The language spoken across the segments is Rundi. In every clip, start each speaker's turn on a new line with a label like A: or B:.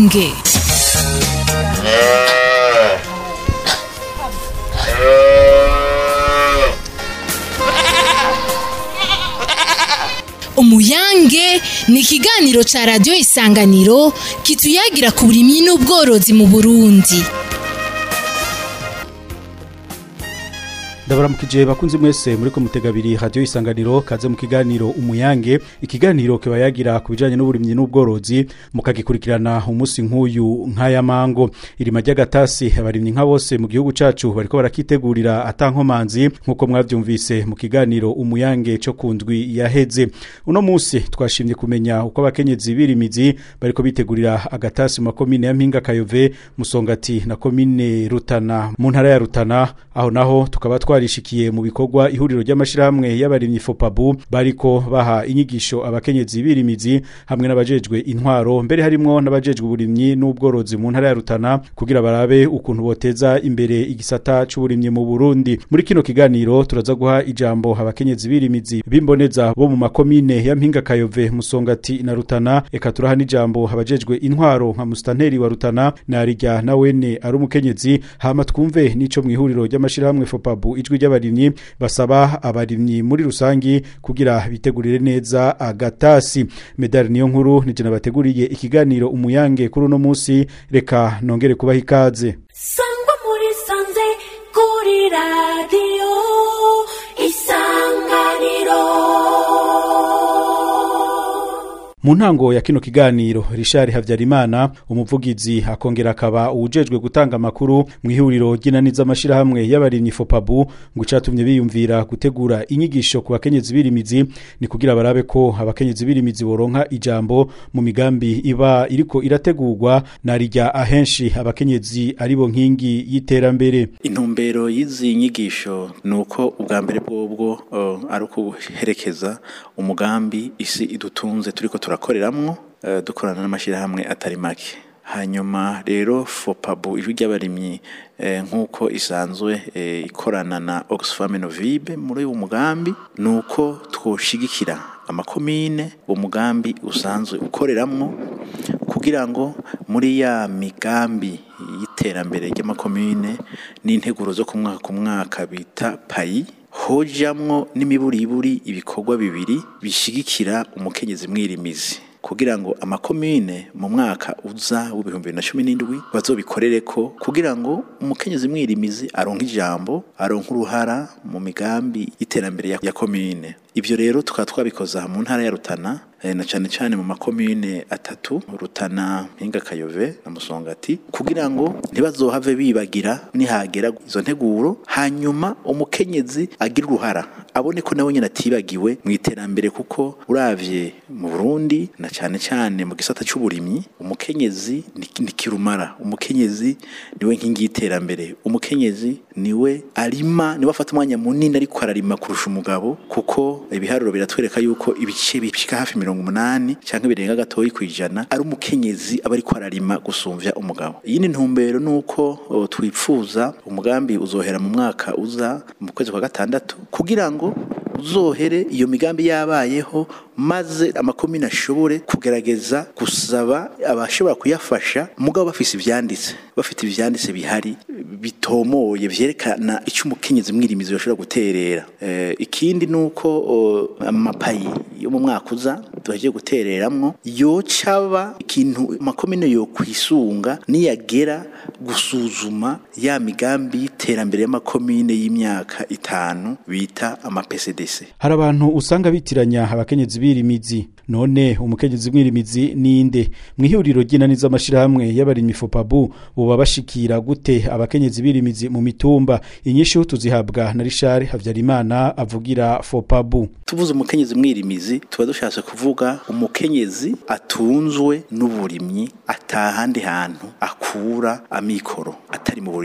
A: umuyange umuyange ni ikiganiro ca radiyo isanganiro kituyagira ku burimyi n'ubworozi mu burundi
B: ndabaramukije bakunzi mwese muri ko mutega abiri radio isanganiro kaze mu kiganiro umuyange ikiganiro kiba yagira ku bijanye n'uburimyi n'ubworozi mukagikurikirana umunsi nk'uyu nk'aya mango irima ry'agatasi abarimyi nka bose mu gihugu cacu bariko barakitegurira atankomanzi nk'uko mwavyumvise mu kiganiro umuyange co kundwi yaheze uno munsi twashimye kumenya uko abakenyezi birimizi bariko bitegurira agatasi mu makomine ya mpinga kayove musongati na komine rutana mu ntara ya rutana aho naho tukaba twarishikiye mu bikorwa ihuriro ry'amashirahamwe y'abarimyi fopabu bariko baha inyigisho abakenyezi birimizi hamwe n'abajejwe intwaro mbere harimwo n'abajejwe uburimyi n'ubworozi mu ntara ya rutana kugira barabe ukuntu boteza imbere igisata c'uburimyi mu Burundi muri kino kiganiro turaza guha ijambo abakenyezi birimizi bimboneza bo mu makomine ya mpinga kayove musongati na rutana eka turaha n'ijambo abajejwe intwaro nka mustanteri wa rutana na rijya nawene ari umukenyezi hama twumve n'ico mw'ihuriro ry'amashirahamwe fopabu ijwi ry'abarimyi basaba abarimyi muri rusangi kugira bitegurire neza agatasi medali niyo nkuru nije nabateguriye ikiganiro umuyange kuri uno munsi reka nongere kubaha ikaze
C: sangwa muri sanze kuri radiyo isanganiro
B: mu ntango ya kino kiganiro Richard Havyarimana umuvugizi akongera akaba uwujejwe gutanga amakuru mu ihuriro ry'inaniza amashirahamwe y'abarimyi Fopabu ngo icatumye biyumvira gutegura inyigisho ku bakenyezi birimizi ni kugira barabe ko abakenyezi birimizi boronka ijambo mu migambi iba iriko irategurwa na rijya ahenshi abakenyezi aribo nkingi y'iterambere
D: intumbero y'izi nyigisho ni uko ubwa mbere bwobwo uh, ari ukuherekeza umugambi isi idutunze turiko turakoreramwo uh, dukorana n'amashyirahamwe atari make hanyuma rero fopabu ijwi ry'abarimyi eh, nk'uko isanzwe eh, ikorana na oxfam novibe muri uwo mugambi ni uko twoshigikira amakomine uwo mugambi usanzwe ukoreramwo kugira ngo muri ya migambi y'iterambere ry'amakomine n'integuro zo ku mwaka ku mwaka bita payi hojamwo n'imiburiburi ibikorwa bibiri bishigikira umukenyezi mwirimizi kugira ngo amakomine mu mwaka uza w'ibihumbi bibiri na cumi n'indwi bazobikorere ko kugira ngo umukenyezi mwirimizi aronke ijambo aronke uruhara mu migambi y'iterambere ya, ya komine ivyo rero tukaba twabikoza mu ntara ya Rutana na cane cane mu makomine atatu Rutana Mpinga Kayove na Musongati kugira ngo ntibazohave bibagira nihagera izo nteguro hanyuma umukenyezi agira uruhara abone ko nawe nyine atibagiwe mu iterambere kuko uravye mu Burundi na cane cane mu gisata c'uburimyi umukenyezi ni kirumara umukenyezi niwe nkingi y'iterambere umukenyezi niwe arima niwe afata umwanya munini ariko ararima kurusha umugabo kuko ibiharuro biratwereka yuko ibice bishika hafi mirongo umunani cyangwa birenga gatoyi ku ijana ari umukenyezi aba ariko ararima gusumvya umugabo iyi ni ntumbero nuko twipfuza umugambi uzohera mu mwaka uza mu kwezi kwa gatandatu kugira ngo uzohere iyo migambi yabayeho maze amakomine ashobore kugerageza gusaba abashobora kuyafasha mugabo bafise ivyanditse bafite ivyanditse bihari bitomoye vyerekana icyo umukenyezi mwirimizi bashobora guterera e, ikindi nuko amapayi yo mu mwaka uza tuhagiye gutereramwo yocaba ikintu amakomine yo kwisunga niyagera gusuzuma ya migambi y'iterambere y'amakomine y'imyaka itanu bita ama PCDC
B: hari abantu usanga bitiranya abakenyezi birimizi none umukenyezi mwirimizi ninde mwihuriro ry'inaniza amashirahamwe y'abarimyi Fopabu buba bashikira gute abakenyezi birimizi mu mitumba inyishu tuzihabwa na Richard Havyarimana avugira Fopabu
D: tuvuze umukenyezi mwirimizi tuba dushatse kuvuga umukenyezi atunzwe n'uburimyi atahandi hantu akura amikoro atari mu burimyi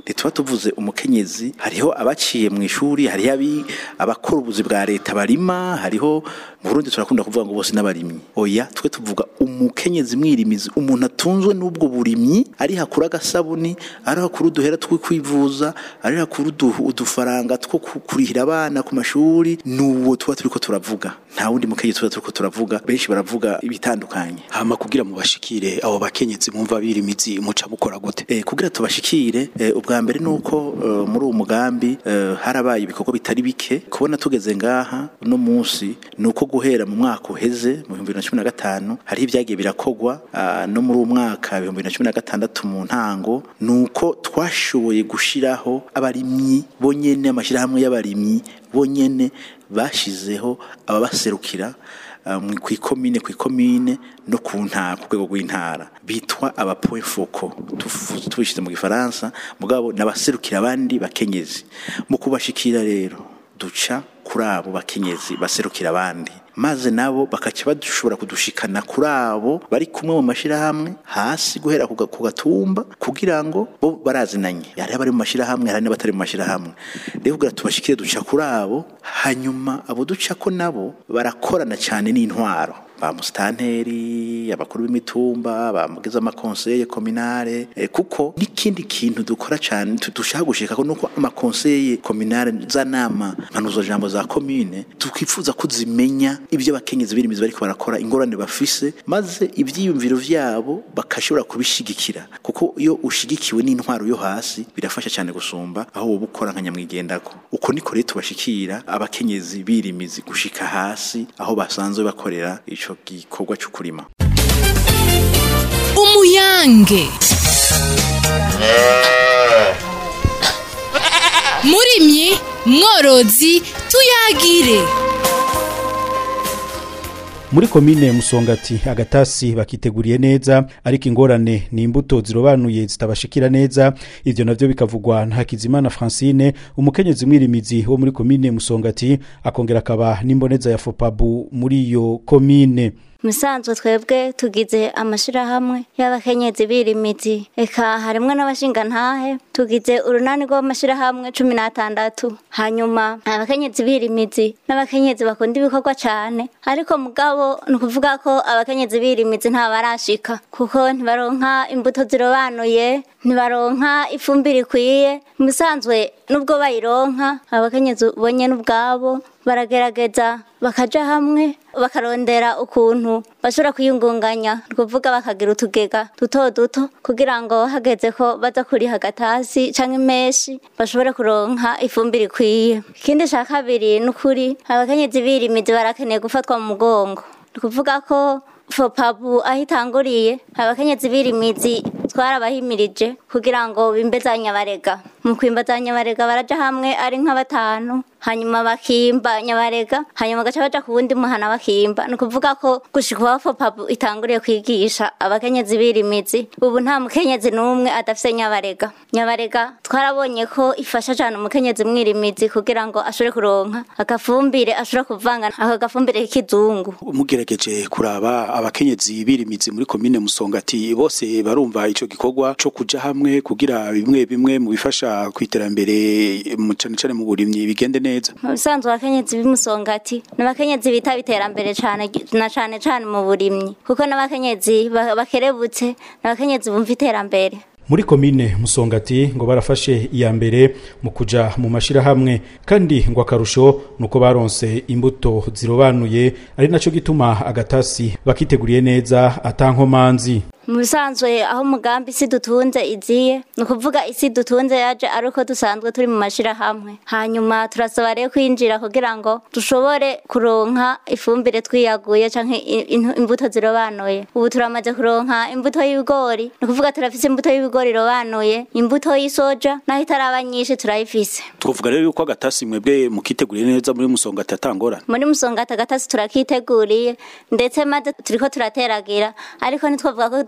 D: ntituba tuvuze umukenyezi hariho abaciye mu ishuri hariho abi- abakora ubuzi bwa leta barima hariho mu Burundi turakunda kuvuga ngo bose n'abarimyi oya twe tuvuga umukenyezi mwirimizi umuntu atunzwe n'ubwo burimyi ari hakura agasabuni ari hakura uduhera two kwivuza ari hakura udu- udufaranga two ku- kurihira abana ku mashuri n'uwo tuba turiko turavuga nta wundi mukenyezi tuba turiko turavuga benshi baravuga ibitandukanye
E: hama kugira mu bashikire abo bakenyezi mwumva birimizi muca mukora gute
D: Eh, kugira tubashikire eh, ubwa mbere nuko eh, muri uwo mugambi eh, harabaye ibikorwa bitari bike kubona tugeze ngaha uno munsi nuko guhera mu mwaka uheze mu 2015 hari ibyagiye birakogwa ah, no muri uwo mwaka 2016 mu ntango nuko twashoboye gushiraho abarimyi bonyene amashirahamwe y'abarimyi bonyene bashizeho ababaserukira uh, mu- kw'ikomine kw'ikomine no ku ntara ku rwego rw'intara bitwa aba point focal tufu- tubishize mu gifaransa mugabo nabaserukira abandi bakenyezi mu kubashikira rero duca kuri abo bakenyezi baserukira abandi maze nabo bakaca bashobora kudushikana kuri abo bari kumwe mu mashirahamwe hasi guhera ku ga- ku gatumba kugira ngo bo barazinanye hari abari mu mashirahamwe hari n'abatari mu mashirahamwe rero kugira tubashikire duca kuri abo hanyuma abo ducako nabo barakorana cyane n'intwaro ba musitanteri abakuru b'imitumba bamugize amakonseye kominare eh, kuko n'ikindi kintu dukora cyane tu- dushaka gushika ko nuko amakonseye kominare za nama mpanuzo jambo za komine tukifuza ko zimenya ibyo abakenyezi birimizi bariko barakora ingorane bafise maze ivyiyumviro vyabo bakashobora kubishigikira kuko iyo ushigikiwe n'intwaro yo hasi birafasha cyane gusumba aho wowe ukora nka nyamwigendako uko niko rero tubashikira abakenyezi birimizi gushika hasi aho basanzwe bakorera ico gikorwa cyo kurima
A: umuyange murimyi mworozi tuyagire
B: muri komine musongati agatasi bakiteguriye neza ariko ingorane ni imbuto zirobanuye zitabashikira neza ivyo navyo bikavugwa na hakizimana francine umukenyezi mwirimizi wo muri komine musongati akongera akaba n'imboneza ya fopabu muri iyo komine
F: musanzwe twebwe tugize amashirahamwe y'abakenyezi birimizi eka harimwo n'abashingantahe tugize urunani rw'amashirahamwe cumi n'atandatu hanyuma abakenyezi birimizi n'abakenyezi bakunda ibikorwa cane ariko mugabo ni ukuvuga ko abakenyezi birimizi nta barashika kuko ntibaronka imbuto zirobanuye ntibaronka ifumbire ikwiye musanzwe nubwo bayironka abakenyezi bonyene ubwabo baragerageza bakaja hamwe bakarondera ukuntu bashobora kwiyungunganya ni ukuvuga bakagira utugega duto duto kugira ngo hageze ko baza kuriha agatasi canke imeshi bashobore kuronka ifumbire ikwiye ikindi ca kabiri ni ukuri abakenyezi birimizi barakeneye gufatwa mu mugongo ni ukuvuga ko fopabu aho itanguriye abakenyezi birimizi twarabahimirije kugira ngo bimbe za nyabarega mu kwimba za nyabarega baraja hamwe ari nka batanu hanyuma bakimba nyabarega hanyuma bagaca baja ku wundi muhana bakimba ni ukuvuga ko gushika uwa fopabu itanguriye kwigisha abakenyezi birimizi ubu nta mukenyezi n'umwe adafise nyabarega nyabarega twarabonye ko ifasha cane umukenyezi mwirimizi kugira ngo ashobore kuronka agafumbire ashobora kuvanga ako gafumbire k'ikizungu
E: mugerageje kuraba abakenyezi birimizi muri komine musongati bose barumva ico gikorwa co kuja hamwe kugira bimwe bimwe mu bifasha kwiterambere mu cane cane mu burimyi bigende neza
F: mu bisanzwe abakenyezi b'imusongati ni abakenyezi bitaba iterambere cane na cane cane mu burimyi kuko n'abakenyezi ba- bakerebutse ni abakenyezi bumva iterambere
B: muri komine musongati ngo barafashe iya mbere mu kuja mu mashirahamwe kandi ngo akarusho nuko baronse imbuto zirobanuye ari naco gituma agatasi bakiteguriye neza atankomanzi
F: mu bisanzwe aho umugambi isi dutunze iziye ni ukuvuga isi dutunze yaje ari uko dusanzwe turi mu mashirahamwe hanyuma turasaba rero kwinjira kugira ngo dushobore kuronka ifumbire twiyaguye canke i- in- imbuto zirobanuye ubu turamaze kuronka imbuto y'ibigori ni ukuvuga turafise imbuto y'ibigori irobanuye imbuto y'isoja naho itaraba nyinshi turayifise
E: twovuga rero yuko agatasi mwebwe mukiteguriye neza muri musongati atangorana
F: muri musongati agatasi turakiteguriye ndetse maze turiko turateragira ariko ntitwavuga ko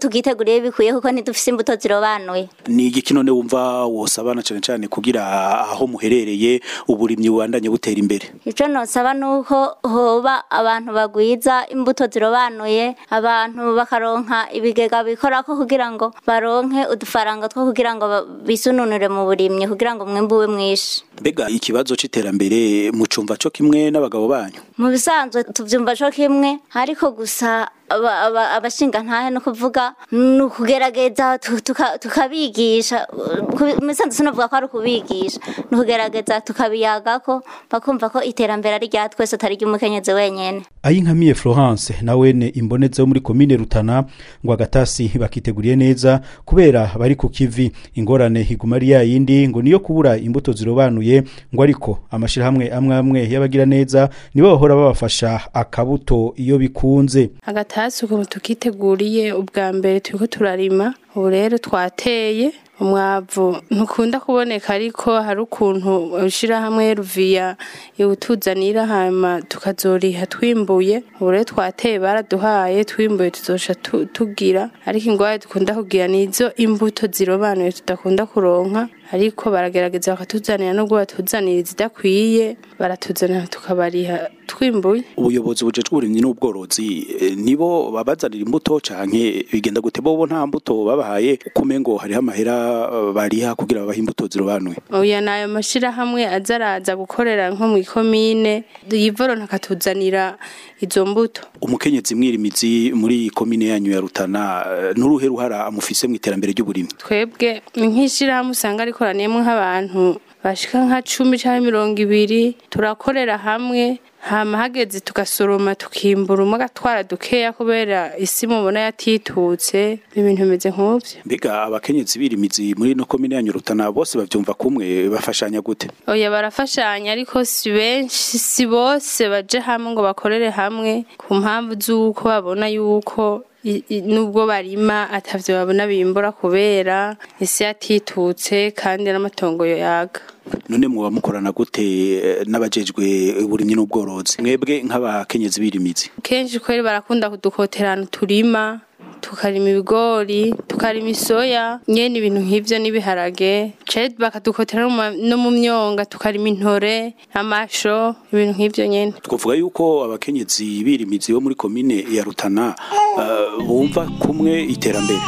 F: tugiteguriye bikwiye kuko ntidufise imbuto zirobanuye
E: ni igiki none wumva wosabana cane cane kugira aho muherereye uburimyi bubandanye butera imbere
F: ico nosaba nuko hoba abantu bagwiza imbuto zirobanuye abantu bakaronka ibigega bikorako kugira ngo baronke udufaranga two kugira ngo ba- bisununure mu burimyi kugira ngo umwimbu ube mwinshi
E: mbega ikibazo c'iterambere mucumva co kimwe n'abagabo banyu
F: mu bisanzwe tuvyumva co kimwe ariko gusa aba- aba- abashinga ntahe no kuvuga ni ukugerageza tu- tuka- tukabigisha Ku- mu bisanzwe sinavuga ko ari ukubigisha ni ukugerageza tukabiyagako bakumva ko iterambere ari rya twese atari ry'umukenyezi wenyene
B: ayinkamiye florence nawene imboneza yo muri komine rutana ngo agatasi bakiteguriye neza kubera bari ku kivi ingorane higuma ari yayindi ngo niyo kubura imbuto zirobanuye ngo ariko amashirahamwe amwe amwe y'abagira neza nibo bahora babafasha akabuto iyo bikunze
G: agatasi ukuntu tukiteguriye ubwa mbere turiko turarima ubu rero twateye umwavu ntukunda kuboneka ariko hari ukuntu ishirahamwe ruviya iwutuzanira hama tukazoriha twimbuye ubu rero twateye baraduhaye twimbuye tuzoca tu- tugira ariko ingwara dukunda kugira nizo imbuto zirobanuye tudakunda kuronka ariko baragerageza bakatuzanira nubwo batuzanira izidakwiye baratuzanira tukabariha twimbuye
E: ubuyobozi bujejwe uburimyi n'ubworozi eh, nibo babazanira imbuto canke bigenda gute bobo nta mbuto babahaye kumengo hariho amahera eh, bariha kugira babahe imbuto zirobanuye
G: oya nayo mashirahamwe aza araza gukorera nko mu ikomine yivoro ntakatuzanira izo mbuto
E: umukenyezi mwirimizi muri komine yanyu ya Rutana eh, n'uruhe ruhara amufise mu iterambere ry'uburimyi
G: twebwe nk'ishirahamwe usanga rikoraniyemo nk'abantu bashika nka cumi canke mirongo ibiri turakorera hamwe hama hageze tugasoroma tukimbura umwe agatwara dukeya kubera isi mubona yatitutse ibintu bimeze nk'uvyo
E: mbega abakenyezi birimizi muri no komine yanyu Rutana bose bavyumva kumwe bafashanya gute
G: oya barafashanya ariko si benshi si bose baje hamwe ngo bakorere hamwe ku mpamvu z'uko babona yuko i- i- nubwo barima atavyo babona bimbura kubera isi yatitutse kandi n'amatongo yaga
E: none muba mukorana gute eh, n'abajejwe uburimyi n'ubworozi mwebwe nk'abakenyezi birimizi
G: kenshi kweri barakunda kudukoterana turima tukarima ibigori tukarima isoya nyene ibintu nk'ivyo n'ibiharage cari bakadukotera no mu ma- no mu myonga tukarima intore amasho ibintu nk'ivyo nyene
E: twavuga yuko abakenyezi birimizi bo muri komine ya Rutana eh, bumva kumwe iterambere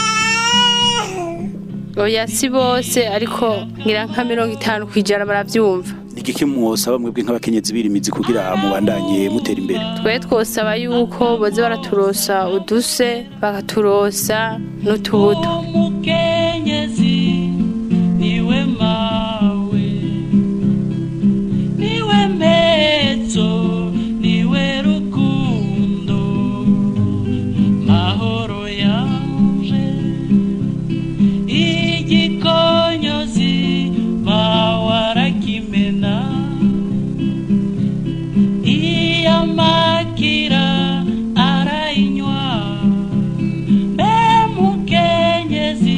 G: oya si bose ariko ngira nka mirongo itanu kwijana baravyumva
E: igiki mwosaba mwebwe nk'abakenyezi birimizi kugira mubandanye mutera imbere
G: twe twosaba yuko boza baraturosa uduse bakaturosa n'utubuto
H: umukenyezi niwe mawe niwe mpezo niwe rukundo mahoro yanje igikonyozi bawarakimena iyamakira arayinywa mbe mukenyezi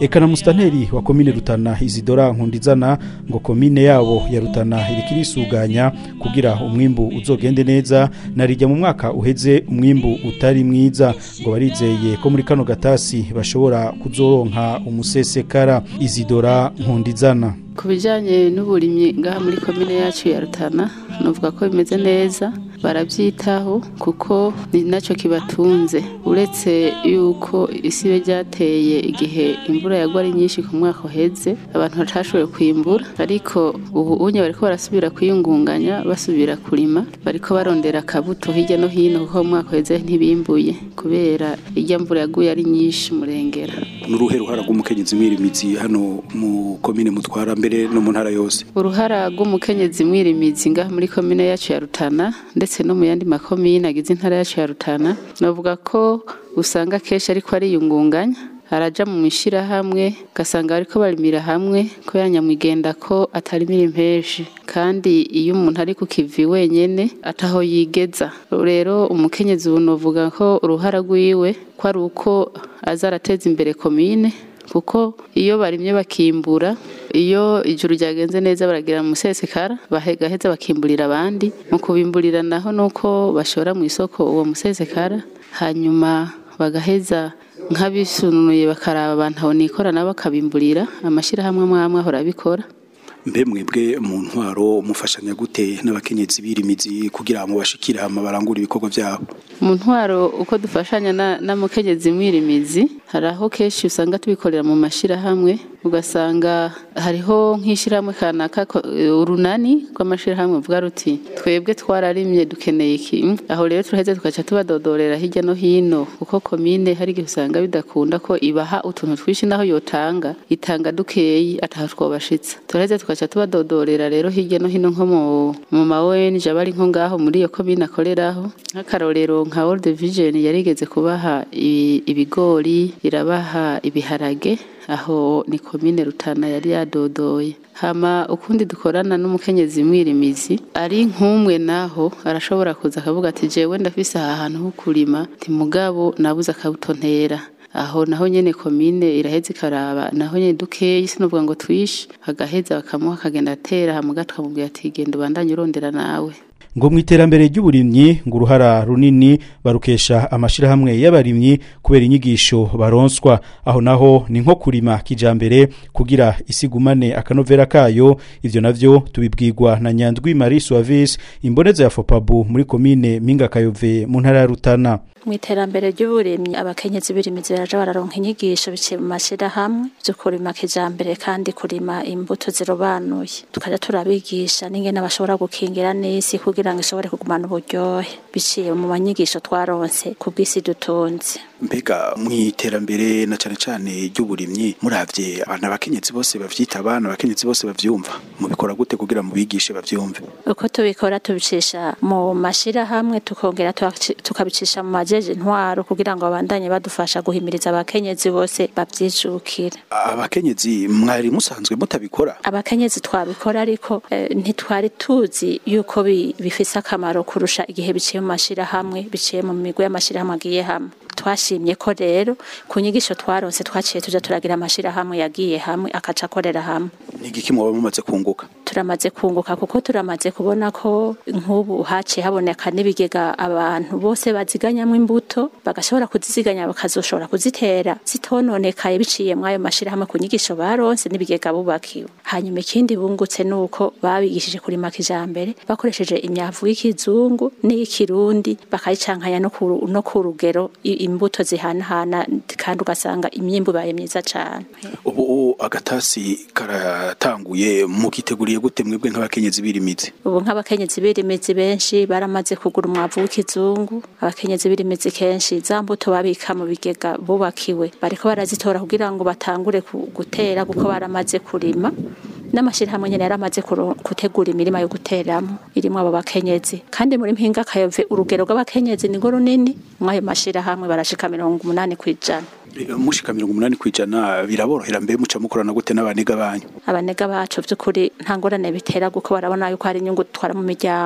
B: eka na musitanteri wa komine rutana izidora nkundizana ngo komine yabo ya rutana iriko irisuganya kugira umwimbu uzogende neza narijya mu mwaka uheze umwimbu utari mwiza ngo barizeye ko muri kano gatasi bashobora kuzoronka umusesekara izidora nkundizana
G: ku bijyanye n'uburimyi ngaha muri komine yacu ya rutana nuvuga ko bimeze neza barabyitaho kuko ni nacyo kibatunze uretse yuko isi ibe ryateye igihe imvura yagwa ari nyinshi ku mwaka uheze abantu batashoboye kwimbura ariko ubu unye bariko barasubira kwiyungunganya basubira kurima bariko barondera akabuto hirya no hino kuko mu mwaka uheze ntibimbuye kubera irya mvura yaguye ari nyinshi murengera
E: n'uruhe ruhara rw'umukenyezi mwirimizi hano mu komine mutwara mbere no mu ntara yose
G: uruhara rw'umukenyezi mwirimizi ngaha muri komine yacu ya rutana ndetse no mu yandi makomine agize intara yacu ya rutana navuga ko usanga kenshi ariko ariyungunganya araja mu ishyirahamwe ugasanga bariko barimira hamwe ko yanyamwigenda ko atarimira impeshi kandi iyo umuntu ari ku kivi wenyene ataho yigeza rero umukenyezi ubu novuga ko uruhara rwiwe ko ari uko aza arateza imbere komine kuko iyo barimye bakimbura iyo ijuru ryagenze neza baragira mu musesekara bahegaheza bakimburira abandi mu kubimburira naho nuko bashora mu isoko uwo musesekara hanyuma bagaheza nk'abisunuye bakaraba abantu aho nikora nabo bakabimburira amashyirahamwe amwe amwe ahora abikora
E: mbe mwebwe mu ntwaro mufashanya gute n'abakenyezi birimizi kugira ngo bashikire hama barangure ibikorwa byabo
G: mu ntwaro uko dufashanya na- n'amukenyezi mwirimizi hari aho kenshi usanga tubikorera mu mashyirahamwe ugasanga hariho nk'ishyirahamwe kanaka ko- urunani rw'amashyirahamwe uvuga ruti twebwe twararimye dukeneye iki aho rero turaheze tugaca tubadodorera hirya no hino kuko komine hari igihe usanga bidakunda ko ibaha utuntu twinshi naho yotanga itanga dukeyi ataho twobashitsa turaheze tugaca tubadodorera rero hirya no hino nko mu mu ma ONG aba ari nko ngaho muri iyo komine akoreraho nk'akarorero nka World Vision yarigeze kubaha i- ibigori irabaha ibiharage aho ni komine Rutana yari yadodoye hama ukundi dukorana n'umukenyezi mwirimizi ari nk'umwe naho arashobora kuza akavuga ati jewe ndafise aha hantu ho kurima nti mugabo nabuze akabutontera aho naho nyene komine iraheza ikaraba naho nyene dukeyi sinovuga ngo twishe agaheza bakamuha akagenda atera hamuga tukamubwira ati genda ubandanye urondera nawe
B: ngo mu iterambere ry'uburimyi ngo uruhara runini barukesha amashirahamwe y'abarimyi kubera inyigisho baronswa aho naho ni nko kurima kijambere kugira isigumane akanovera kayo ivyo navyo tubibwirwa na Nyandwi Marie Suavis imboneza ya Fopabu muri komine Minga Kayove mu ntara ya Rutana
I: mu iterambere ry'uburimyi abakenyezi birimizi baraja bararonka inyigisho biciye mu mashyirahamwe byo kurima kijambere kandi kurima imbuto zirobanuye tukaja turabigisha n'ingene bashobora gukingira n'isi kugira ngo ishobore kugumana uburyohe biciye mu manyigisho twaronse ku bw'isi dutunze
E: mbega mu iterambere na cane cane ry'uburimyi muravye abantu abakenyezi bose bavyita abana abakenyezi bose bavyumva mubikora gute kugira mubigishe bavyumve
I: uko tubikora tubicisha mu mashirahamwe tukongera tukaci- tukabicisha mu majeje intwaro kugira ngo babandanye badufasha guhimiriza abakenyezi bose bavyijukire
E: abakenyezi mwari musanzwe mutabikora
I: abakenyezi twabikora ariko eh, ntitwari tuzi yuko bi- bifise akamaro kurusha igihe biciye mu mashirahamwe biciye mu migwi y'amashirahamwe agiye hamwe twashimye ko rero ku nyigisho twaronse twaciye tuja turagira amashirahamwe yagiye hamwe akaca akorera hamwe
E: ni igiki mwoba mumaze kunguka
I: turamaze kunguka kuko turamaze kubona ko nk'ubu haciye haboneka n'ibigega abantu bose baziganyamo imbuto bagashobora kuziziganya bakazoshobora kuzitera zitononekaye biciye mw'ayo mashirahamwe ku nyigisho baronse n'ibigega bubakiwe hanyuma ikindi bungutse ni uko babigishije kurima kijambere bakoresheje imyavu y'ikizungu n'iy'ikirundi bakayicankanya no ku- no ku rugero i- imbuto zihanahana kandi ugasanga imyimbu ibaye myiza cane
E: ubu agatasi karatanguye mukiteguriye gute mwebwe nk'abakenyezi birimizi
I: ubu nk'abakenyezi birimizi benshi baramaze kugura umwavu w'ikizungu abakenyezi birimizi kenshi za mbuto babika mu bigega bubakiwe bariko barazitora kugira ngo batangure ku- gutera kuko baramaze kurima n'amashirahamwe nyene yaramaze kuro- gutegura imirima yo guteramo irimwo abo bakenyezi kandi muri mpinga kayove urugero rw'abakenyezi ni runini mw'ayo mashirahamwe barashika mirongo umunani kw'ijana
E: mushika mirongo umunani kw'ijana biraborohera mbe muca mukorana gute n'abanega banyu
I: abanega bacu by'ukuri nta ngorane bitera kuko barabona yuko hari inyungu dutwara mu miryango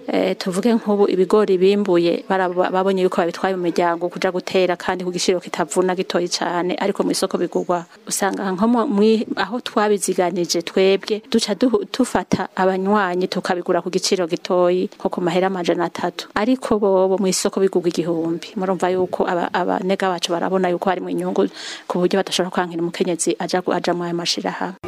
I: eh, tuvuge nk'ubu ibigori bimbuye baraba- babonye yuko babitwaye mu miryango kuja gutera kandi ku giciro kitavuna gitoyi cane ariko mu isoko bigurwa usanga nko mu- mwi- aho twabiziganije twebwe duca duhu- tufata abanywanyi tukabigura ku giciro gitoyi nko ku mahera amajana atatu ariko bobo mu isoko bigurwa igihumbi murumva yuko aba- abanega bacu barabona yuko hari mu inyungu ku buryo badashobora kwankira umukenyezi aja gu- aja mu ayo mashirahamwe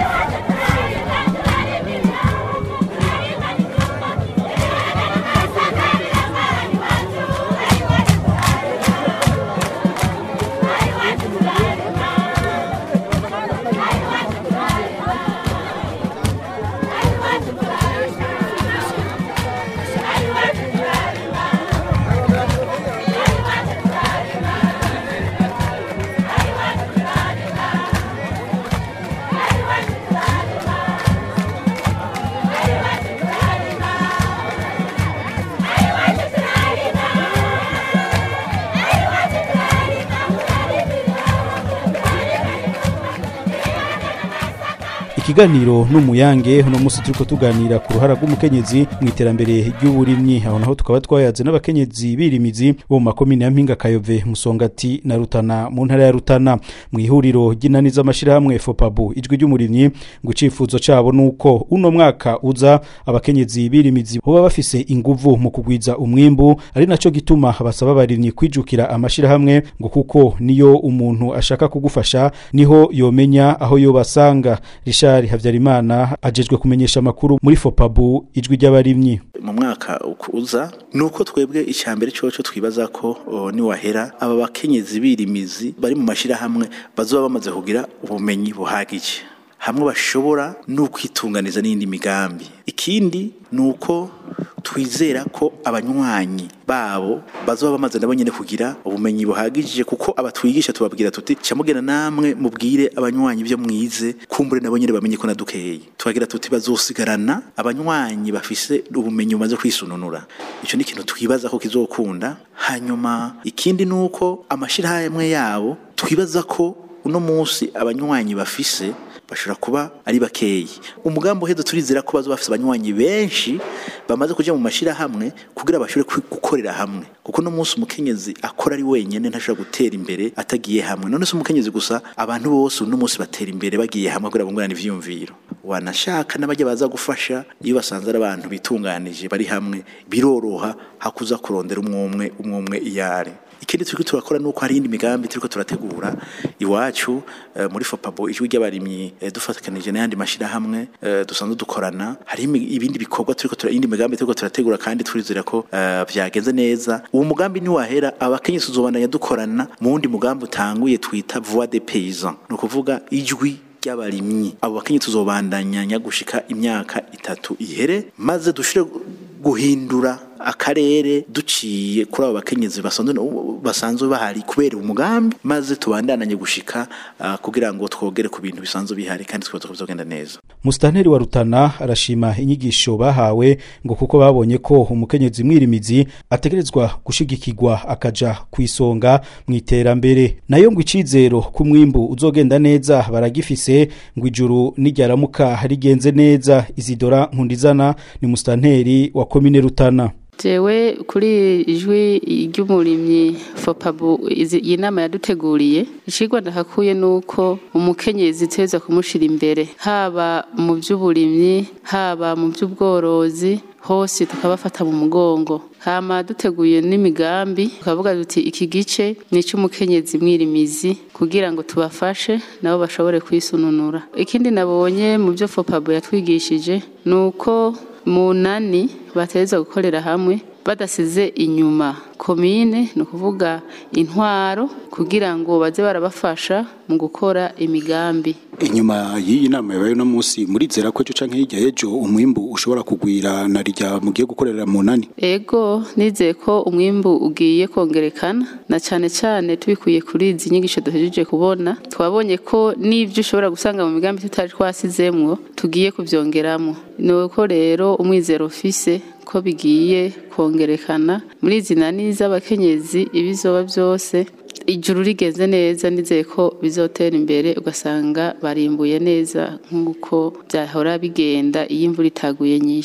B: ikiganiro n'umuyange uno munsi turiko tuganira ku ruhara rw'umukenyezi mu iterambere ry'uburimyi aho naho tukaba twayaze n'abakenyezi birimizi bo mu makomine ya mpinga kayove musongati na rutana mu ntara ya rutana mu ihuriro ry'inani z'amashirahamwe fopabu ijwi ry'umurimyi ngo icifuzo cabo nuko uno mwaka uza abakenyezi birimizi boba bafise inguvu mu kugwiza umwimbu ari naco gituma basaba abarimyi kwijukira amashirahamwe ngo kuko niyo umuntu ashaka kugufasha niho yomenya aho yobasanga Richard Havyarimana ajejwe kumenyesha amakuru muri Fopabu ijwi ry'abarimyi
D: mu mwaka uza nuko twebwe icyambere cyoco twibaza ko o, niwahera aba bakenyezi birimizi bari mu mashirahamwe bazoba bamaze kugira ubumenyi buhagije hamwe bashobora no kwitunganiza n'indi migambi ikindi nuko twizera ko abanywanyi babo bazoba bamaze nabo nyene kugira ubumenyi buhagije kuko abatwigisha tubabwira tuti camugena namwe mubwire abanywanyi byo mwize kumbure nabo nyene bamenye ko nadukeye tubagira tuti bazosigarana abanywanyi bafise ubumenyi bumaze kwisununura ico ni ikintu twibaza ko kizokunda hanyuma ikindi nuko amashirahamwe yabo twibaza ko uno munsi abanywanyi bafise bashobora kuba ari bakeyi umugambi uheze turizera ko bazo bafise abanywanyi benshi bamaze kuja mu mashirahamwe kugira bashobore kwi- gukorera hamwe kuko no munsi umukenyezi akora ari wenyene ntashobora gutera imbere atagiye hamwe none se umukenyezi gusa abantu bose uno munsi batera imbere bagiye hamwe kugira bungurane ivyiyumviro wanashaka n'abajya baza gufasha iyo basanze ari abantu bitunganije bari hamwe biroroha hakuza kurondera umwumwe umwumwe iyare ikindi turiko turakora nuko hari indi migambi turiko turategura iwacu eh, muri Fopabo ijwi ry'abarimyi eh, dufatakanije n'ayandi mashirahamwe eh, dusanzwe dukorana hari imi- ibindi bikorwa turiko tura indi migambi turiko turategura kandi turizera ko eh, vyagenze neza uwo mugambi ni wahera abakenyezi tuzobandanya dukorana mu wundi mugambi utanguye twita voix des paysans ni ukuvuga ijwi ry'abarimyi abo bakenyezi tuzobandanya gushika imyaka itatu ihere maze dushire guhindura akarere duciye kuri abo bakenyezi basanzwe basanzwe bahari kubera umugambi maze tubandananye gushika ah, kugira ngo twogere ku bintu bisanzwe bihari kandi twibaza ko bizogenda neza
B: Mustanteri wa Rutana arashima inyigisho bahawe ngo kuko babonye ko umukenyezi mwirimizi ategerezwa gushigikirwa akaja kwisonga mu iterambere nayo ngo icizero ku mwimbu uzogenda neza baragifise ngo ijuru n'iryaramuka rigenze neza Isidora Nkundizana ni mustanteri wa komine Rutana
G: jewe kuri ijwi ry'umurimyi fopabu izi- iyi nama yaduteguriye icigwa ndahakuye nuko umukenyezi teza kumushira imbere haba mu by'uburimyi haba mu by'ubworozi hose tukabafata mu mugongo hama duteguye n'imigambi tukavuga duti iki gice ni icy'umukenyezi mwirimizi kugira ngo tubafashe nabo bashobore kwisununura ikindi nabonye mu byo fopabu yatwigishije ni uko mu nani bateza gukorera hamwe badasize inyuma komine ni ukuvuga intwaro kugira ngo baze barabafasha mu gukora imigambi
E: inyuma y'iyi nama yabaye uno munsi murizera ko ejo canke hirya y'ejo umwimbu ushobora kugwira na rya mugiye gukorera mu nani
G: ego nizeye ko umwimbu ugiye kongerekana na cyane cyane tubikuye kuri izi nyigisho duhejeje kubona twabonye ko n'ibyo ushobora gusanga mu migambi tutari twasizemwo tugiye kubyongeramo ni uko rero umwizero ufise ko bigiye kongerekana muri izi nani z'abakenyezi ibizoba byose ijuru rigenze neza nizeye ko bizotera imbere ugasanga barimbuye neza nk'uko byahora bigenda iyo imvura itaguye nyinshi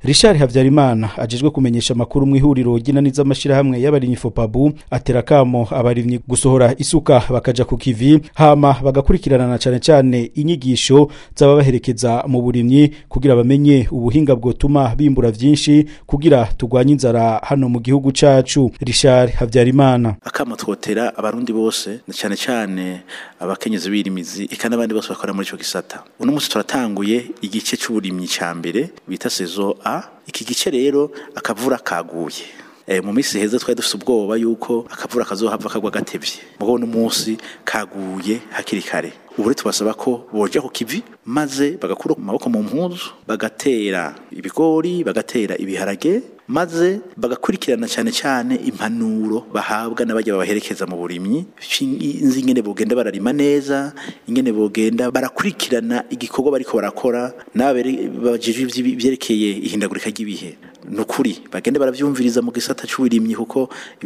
B: Richard Havyarimana ajejwe kumenyesha amakuru mu ihuriro ry'inaniza amashirahamwe y'abarimyi Fopabu atera kamo abarimyi gusohora isuka bakaja ku kivi hama bagakurikirana na cane cane inyigisho z'ababaherekeza mu burimyi kugira bamenye ubuhinga bwotuma bimbura vyinshi kugira tugwanye inzara hano mu gihugu cacu Richard Havyarimana
D: akamo twotera abarundi bose na cyane cyane abakenyezi birimizi eka n'abandi bose bakora muri ico gisata uno munsi turatanguye igice c'uburimyi ca mbere bita saison A iki gice rero akavura kaguye e, mu minsi heza twari dufite ubwoba yuko akavura kazohava kagwa gatevye mugabo no munsi kaguye hakiri kare ubu rero tubasaba ko boja ku kivi maze bagakura amaboko mu mpuzu bagatera ibigori bagatera ibiharage maze bagakurikirana cyane cyane impanuro bahabwa n'abajya babaherekeza mu burimyi inzi ingene bogenda bararima neza ingene bogenda barakurikirana igikorwa bariko barakora n'abajejwe ivyerekeye ihindagurika ry'ibihe nukuri bagende baravyumviriza mu gisata c'uburimyi kuko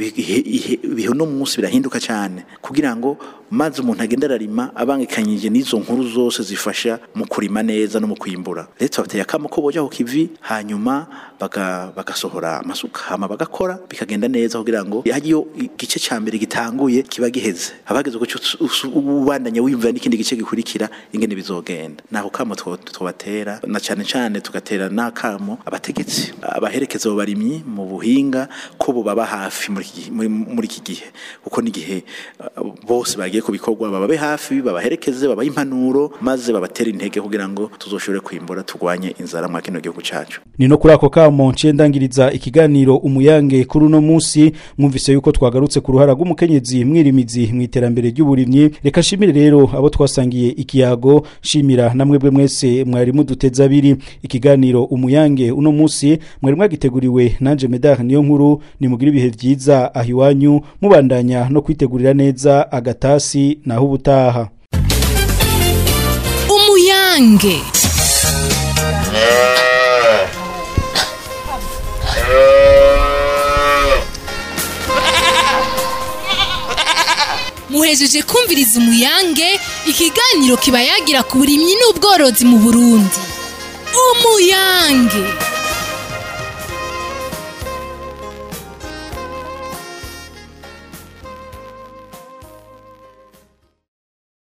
D: ibihe no munsi birahinduka cyane kugira ngo maze umuntu agenda ararima abangikanyije n'izo nkuru zose zifasha mu kurima neza no mu kwimbura rero tubateye akamo ko boja ku kivi hanyuma bagasohora amasuka hama bagakora bikagenda neza kugira ngo hariyo igice ca mbere gitanguye kiba giheze abageze ko ubandanya wiyumvira n'ikindi gice gikurikira ingene bizogenda naho kamo tubatera na cane cane tugatera n'akamo abategetsi abaherekeza abo barimyi mu buhinga ko bubaba hafi muri iki gihe kuko n'igihe bose bagiye ku bikorwa bababe hafi babaherekeze babahe impanuro maze babatere intege kugira ngo tuzoshobore kwimbura turwanye inzara mwa kino gihugu cacu
B: ni no kuri ako kamo ncendangiriza ikiganiro umuyange kuri uno munsi mwumvise yuko twagarutse ku ruhara rw'umukenyezi mwirimizi mu iterambere ry'uburimyi reka nshimire rero abo twasangiye ikiyago shimira namwe bwe mwese mwari muduteza abiri ikiganiro umuyange uno munsi mwari mwagiteguriwe nanje medar niyo nkuru nimugire ibihe vyiza aho iwanyu mubandanya no kwitegurira neza agatasi naho ubutaha
A: umuyange muhejeje kumviriza umuyange ikiganiro kiba yagira ku burimyi n'ubworozi mu burundi umuyange